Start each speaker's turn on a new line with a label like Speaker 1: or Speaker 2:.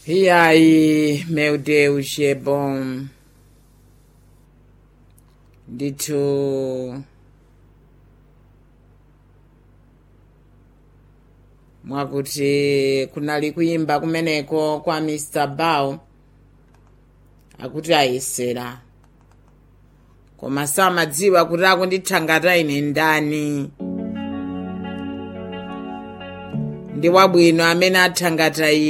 Speaker 1: iyayi meu deus é bom ndithu mwakuti kunali kuyimba kumeneko kwa mr bow akuti ayesera koma samadziwa kuti akundithangata ine ndani ndi wabwino amene athangata ine